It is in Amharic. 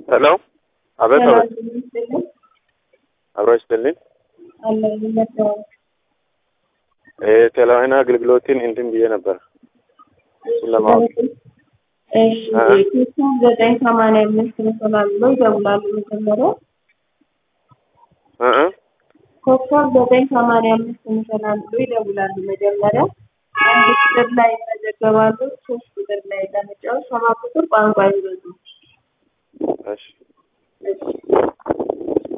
ሄሎ አቤት አቤት አብሮ ይስጥልኝ የቴሌዋና አገልግሎትን እንትን ብዬ ነበር እሱን ለማወቅ ዘጠኝ ሰማንያ አምስት መሰላል ብለው ይደውላሉ። መጀመሪያ እ እ ኮከብ ዘጠኝ ሰማንያ አምስት መሰላል ብለው ይደውላሉ። መጀመሪያ አንድ ቁጥር ላይ ይመዘገባሉ። ሶስት ቁጥር ላይ ለመጫወት ሰባት ቁጥር ቋንቋ ይበዙ እሺ